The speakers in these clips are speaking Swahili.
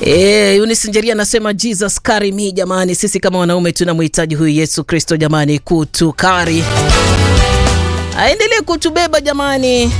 Eh, Eunice Njeria anasema Jesus carry me jamani, sisi kama wanaume tunamhitaji huyu Yesu Kristo jamani, kutukari aendelee kutubeba jamani,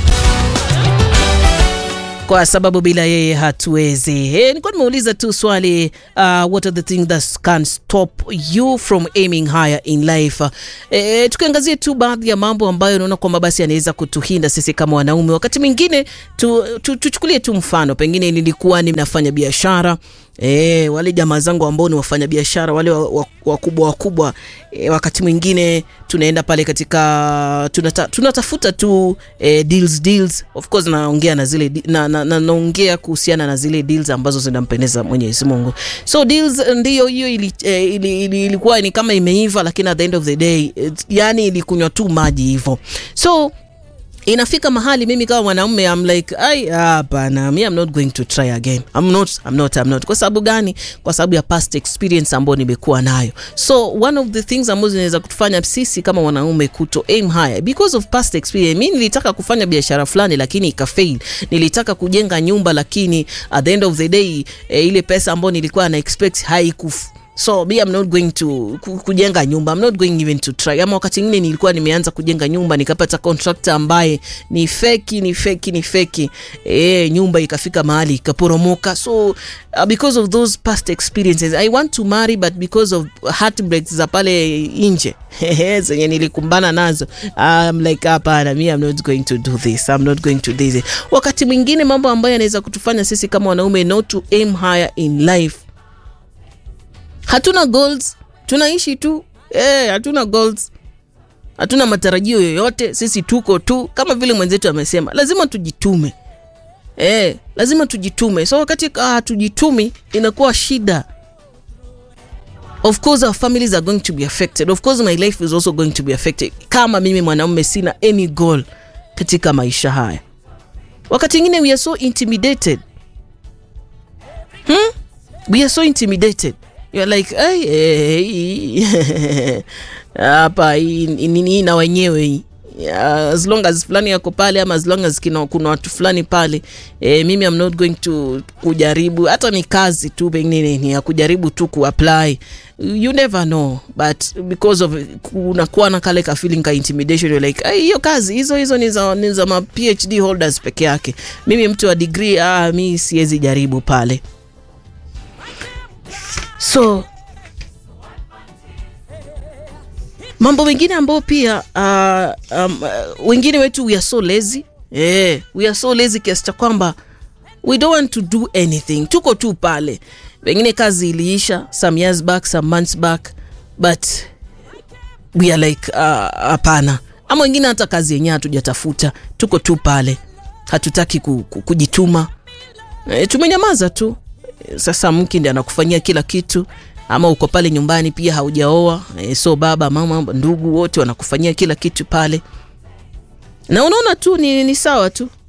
kwa sababu bila yeye hatuwezi. Eh, nilikuwa nimeuliza tu swali uh, what are the things that can stop you from aiming higher in life. Eh, tukiangazia tu baadhi ya mambo ambayo unaona kwamba basi yanaweza kutuhinda sisi kama wanaume. Wakati mwingine tu, tu, tuchukulie tu mfano, pengine nilikuwa ninafanya biashara E, wale jamaa zangu ambao ni wafanya biashara wale wakubwa wakubwa e, wakati mwingine tunaenda pale katika tunata, tunatafuta tu e, deals deals of course naongea na zile na, na, na, naongea kuhusiana na zile deals ambazo zinampendeza Mwenyezi Mungu. So deals ndiyo hiyo ili, e, ili, ili, ilikuwa ni kama imeiva, lakini at the end of the day it, yani ilikunywa tu maji hivyo so inafika mahali mimi kama mwanaume I'm like ai hapana me I'm not going to try again I'm not I'm not I'm not kwa sababu gani kwa sababu ya past experience ambayo nimekuwa nayo so one of the things ambazo zinaweza kutufanya sisi kama wanaume kuto aim higher because of past experience mimi nilitaka kufanya biashara fulani lakini ikafail nilitaka kujenga nyumba lakini at the end of the day eh, ile pesa ambayo nilikuwa na expect haikufu so me I'm not going to kujenga nyumba I'm not going even to try ama wakati mwingine nilikuwa nimeanza kujenga nyumba nikapata contractor ambaye ni feki ni feki ni feki e, nyumba ikafika mahali ikaporomoka so uh, because of those past experiences I want to marry but because of heartbreaks za pale nje zenye nilikumbana nazo I'm like hapana me I'm not going to do this I'm not going to do this wakati mwingine mambo ambayo yanaweza kutufanya sisi kama wanaume not to aim higher in life hatuna goals tunaishi tu eh, hatuna goals hatuna matarajio yoyote sisi tuko tu kama vile mwenzetu amesema lazima tujitume eh, lazima tujitume so wakati hatujitumi ah, inakuwa shida of course our families are going to be affected of course my life is also going to be affected kama mimi mwanaume sina any goal katika maisha haya wakati ingine we are so intimidated hmm? we are so intimidated you're like hapa hii na wenyewe hii as long as fulani yako pale ama as long as kina, kuna watu fulani pale e, mimi I'm not going to kujaribu hata ni kazi tu pengine ni ya kujaribu tu kuapply you never know but because of unakuwa na kale ka feeling ka intimidation you're like hiyo kazi hizo hizo ni za, ni za ma PhD holders peke yake mimi mtu wa degree ah, mi siwezi jaribu pale so mambo mengine ambayo pia uh, um, uh, wengine wetu we are so lazy yeah, we are so lazy kiasi cha kwamba we don't want to do anything tuko tu pale wengine kazi iliisha some years back some months back but we are like hapana uh, ama wengine hata kazi yenyewe hatujatafuta tuko tu pale hatutaki ku, ku, kujituma e, tumenyamaza tu sasa mke ndi anakufanyia kila kitu ama uko pale nyumbani pia haujaoa e, so baba mama ndugu wote wanakufanyia kila kitu pale na unaona tu ni, ni sawa tu